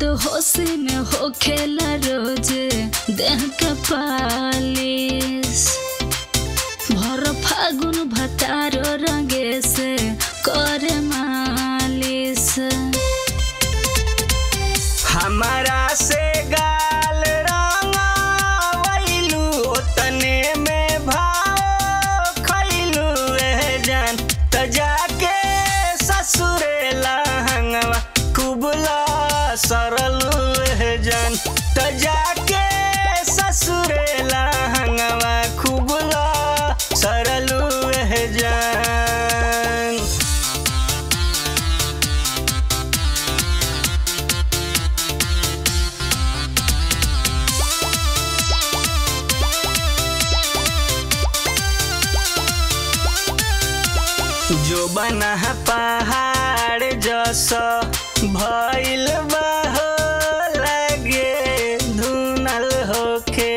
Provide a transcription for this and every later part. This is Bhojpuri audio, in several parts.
मद होशी में हो खेला रोजे देह के पालिस भर फागुन भतारो रंगे से करे मालिस हमारा से गाल रंगवैलू ओतने में भाव खैलू एह जान त जाके ससुरे लहंगवा कुबला सरलू एह जान त जाके ससुरे लहंगवा कुबला सरलू एह जान जो बना पहाड़ जस भइल बहो लगे धुनल होखे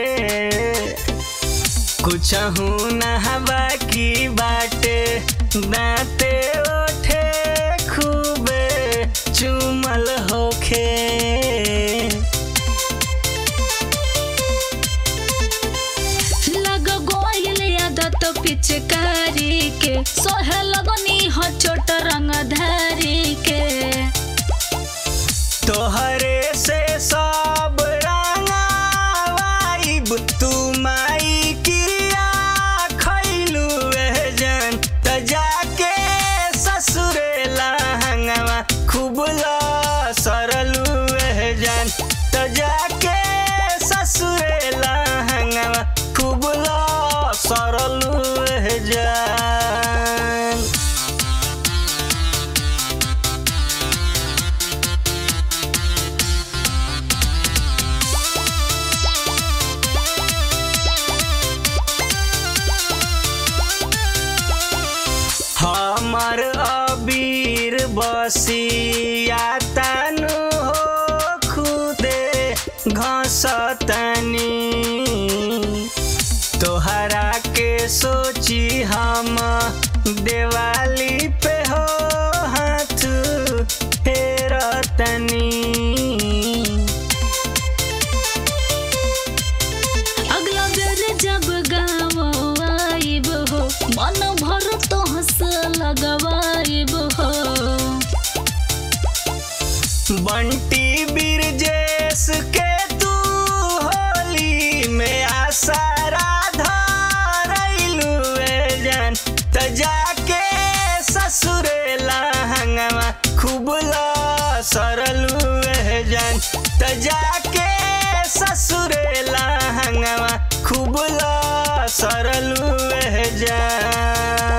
कुछ नहबा की बाटे दाँते ओठे खूबे चुमल होखे लग गोयल आदत पिचकारी के सोहे लगनी हो छोट रंगधारी के तोहरे से सब रंगावाइब तू माई क्रिया खैलू एह जान त जाके ससुरे लहंगवा खूब सरलू एह जान त जाके ससुरे लहंगवा खूब सरलू एह जान हमर अबीर बसिया तानु हो खुदे घसतनी तोहरा के सोची हम दिवाली पे हो हाथ फेरतनी अगला बेर जब गाँव आइब हो मन भर तो हंस लगवाइब हो बंटी बिरजेश के तू होली में आशा राधा रैलू ए जान त जाके ससुरे लहंगवा खूब सरलू ए जान त जाके ससुरे लहंगवा खूब सरलू ए जान